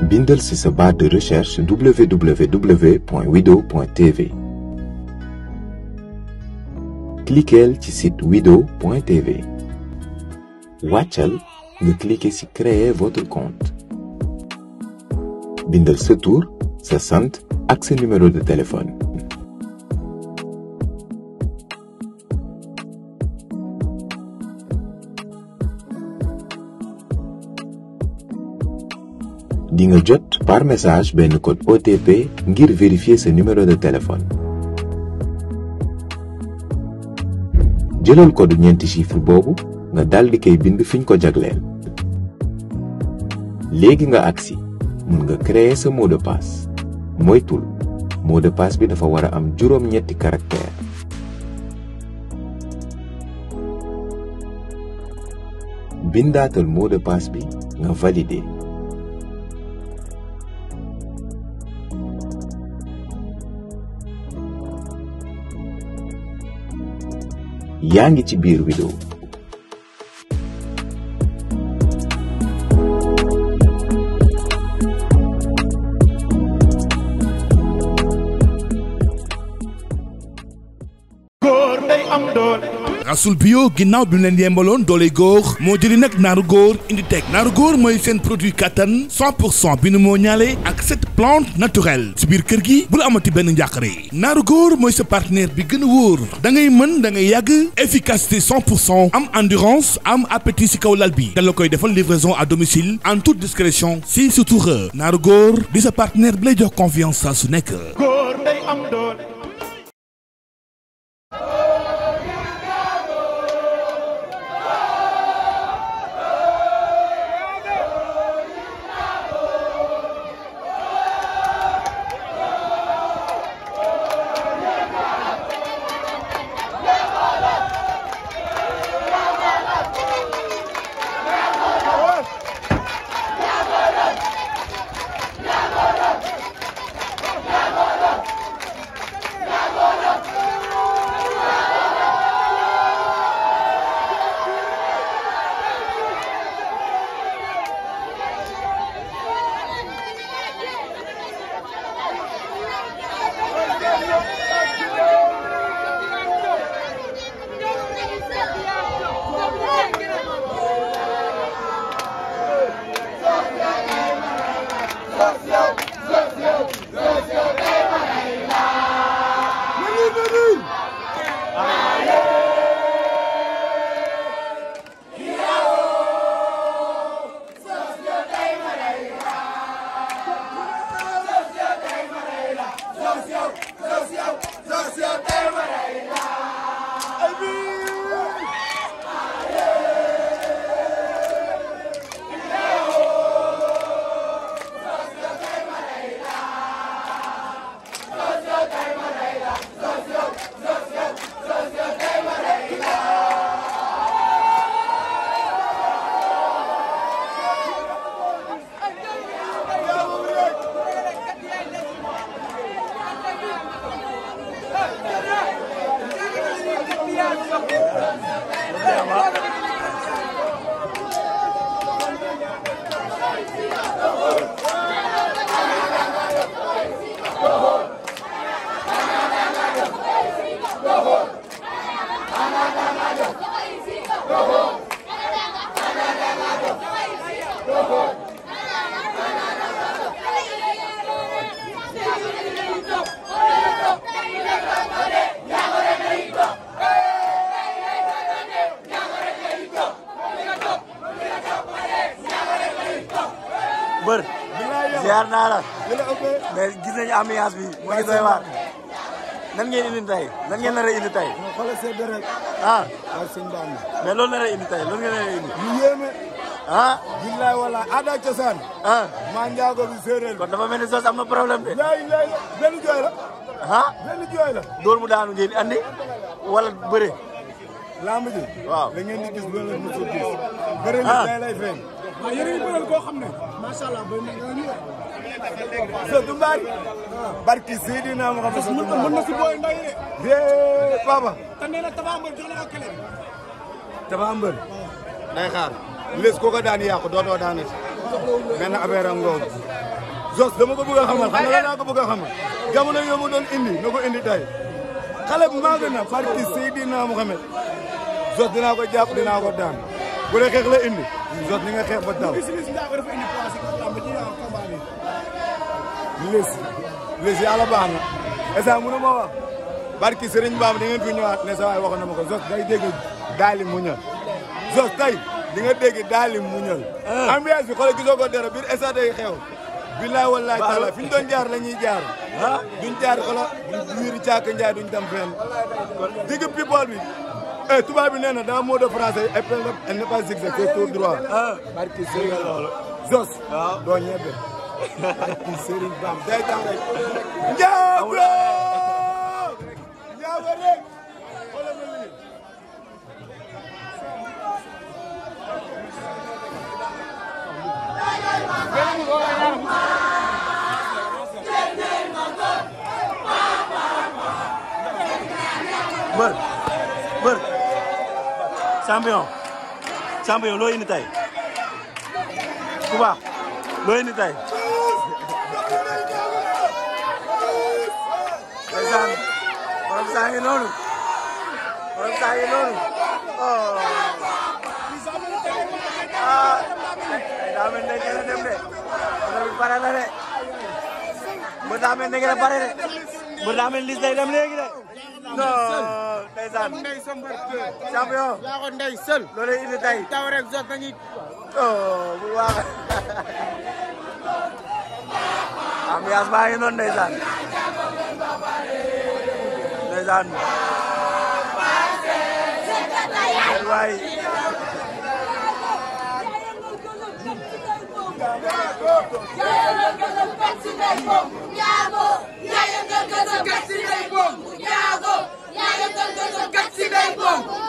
bindal ci sa barre de recherche www.wido.tv cliqueel ci site wido.tv wàccal nga cliquer ci créer votre compte bindal sa tur sa sant ak sa numéro de téléphone di nga jot par message benn code OTP ngir vérifier sa numéro de téléphone jëlal code ñeenti chiffre boobu nga daldi koy bind fiñ ko jagleel léegi nga agsi mun nga créer sa mot de passe moytul mot de passe bi dafa war a am juróom-ñetti caractère bindaatal mot de passe bi nga valider yaa ngi ci biir Wido góor day am doole rasul bio ginnaaw bi mu leen yembaloon doole góor moo jëli nag naaru góor indi teg naaru góor mooy seen produit kattan 100 pour cent bi nu moo ñaale ak cette plante naturelle si biir kër gi bul amati benn njàqare naaru góor mooy sa partenaire bi gën a wóor da ngay mën da ngay yàgg efficacité 100 pour cent am endurance am appétit si kaw lal bi da la koy defal livraison à domicile en toute discrétion si surtout naaru góor di sa partenaire bi lay jox confiance saa su nekk. góor day am doole bër ziar naa la mais gis nañu ambiance bi mu ngi doy waar nan ngeen indi tey nan ngeen nar a indi tey xoolal sedd rek ah waaw sëñ Bamba mais loolu nar a indi tey loolu ngeen nar a indi lu yéeme ah billaay wala aada ak cosaan ah maa njaago bi séeréer kon dafa mel ni sos am na problème de laay laay benn jooy la ah benn jooy la dóor mu daanu ngeen andi wala bëre lamb ji waaw da ngeen di gis loolu la mosul gis bëri na Ah. tey lay feeñ waaw yéen a ngi bëral koo xam ne macha allah bay na nga ñu so du mbaari barki Seydina Muhammad mën na mën na si booy nday de dee papa te nee na Tapha Mbeur jox na ko kële dafa mbër day xaar les ko ko daan yàqu dootoo daanati benn affaire am ngoogu Zos dama ko bëgg a xamal xam nga laa ko bëgg a xamal jamono yoo mu doon indi na ko indi tey xale bu maa gën a barki Seydina Muhammad Zos dinaa ko jàpp dinaa ko daan bu dee xeex la indi Zos ni nga xeex ba daw gis gis ndaa ko dafa indi place yi lamb ji yaa combat bi lis lis yàlla baax na esa mënu ma wax barki Serigne Bamba di ngeen fi ñëwaat ne sa waay waxoon na ma ko Zos day dégg daali muñal Zos tey di nga dégg daali muñal ambiance bi xoolal gisoo ko dara biir esa day xew billaay wallaay taala fi ñu doon jaar la ñuy jaar duñ jaar xoolal wiiri caaka njaay duñ dem fenn digg people bi eh tubaab bi nee na dans mot de français épée elle n'est pas zigzag c'est tout droit barki Serigne loolu Zos doo ñebe barki Serigne Bamba day tax rek njaago njaago rek xoolal ma lii mbër mbër champion champion loo indi tey ku baax loo indi tey ndeysaan borom saa ngi noonu borom saa ngi noonu oh ah daa mel ne ngeen a dem de oto bi pare la de mbër daa mel ne ngeen a pare de mbër daa mel lis day dem léegi de non ndeysaan ndey sa mbër champion yaa ko ndey sël loolu indi tey taw rek Zos dañuy oh bu baax ambiance baa ngi noonu ndeysaan ndeysaan waay Njaago yaa yëngal gësëm kat si day bom